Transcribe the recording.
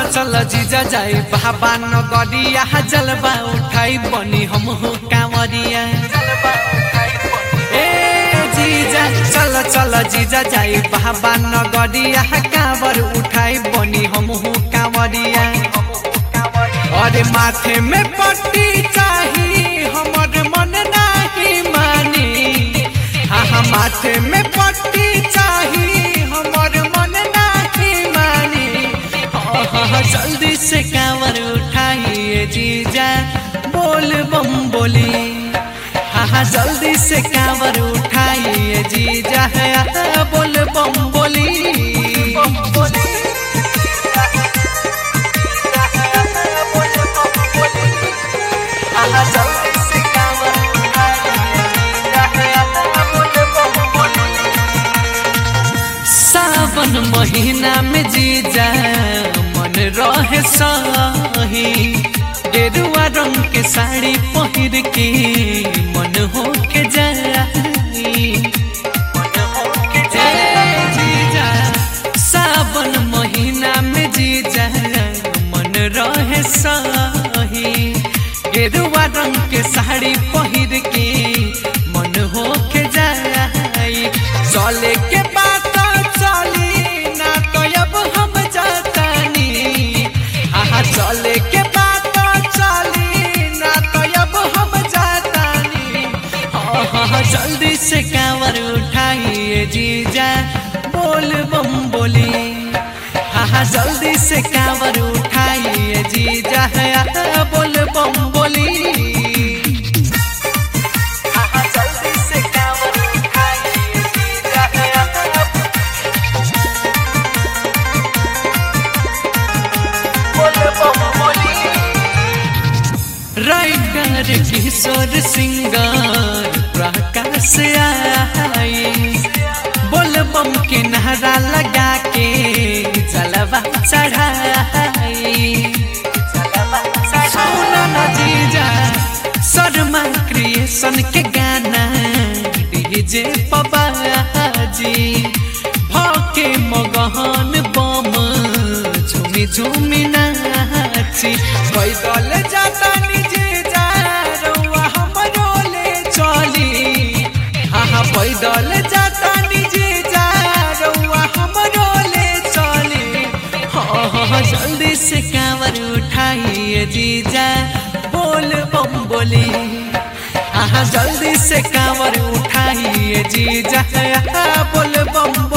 चल जीजा जाई बाबा नगरिया जलवा उठाई बनी हम हो कांवरिया ए जीजा चल चल जीजा जाई बाबा नगरिया कांवर उठाई बनी हम हो कांवरिया अरे माथे में पट्टी चाही हमर मन नाही मानी हाँ हाँ माथे में पट्टी चाही हमर मन नाही मानी हाँ हाँ हाँ, जल्दी से कांवर उठाइए जीजा बोल बम बोली हाँ हाँ जल्दी से कांवर उठाइए जीजा है बोल बम बोली सावन महीना में जीजा मन रहे सही गेरुआ रंग के साड़ी पहिर के मन हो के जाई ए जीजा सावन महीना में जीजा मन रहे सही गेरुआ रंग के साड़ी पहिर के मन हो के जाई चले के बात चली ना तो अब हम जातानी हाँ चले के बात चली ना तो अब हम जातानी हाँ हाँ हाँ, जल्दी से कांवर उठाइए जीजा बोल बम बोली हाँ हाँ जल्दी से कांवर उठाइए जीजा है बोल बम बोली हाँ हाँ, जल्दी से कांवर उठाइए जीजा है बोल बम बोली राइटर किशोर सिंगर प्रकाश आई बोल बम के नहरा लगा के जलवा चढ़ाई सुना ना जीजा शर्मा क्रिएशन के गाना डीजे पबाजी भके मगहन बम झूमी झूमी नाची पैदल जाता निजे जा रउआ हमरो ले चली हाँ हाँ पैदल जाता निजे जा रउआ हमरो ले चली हाँ हाँ हाँ, जल्दी से कांवर उठाइए जीजा बोल बम बोली हाँ हाँ, जल्दी से कांवर उठाइए जीजा बोल बम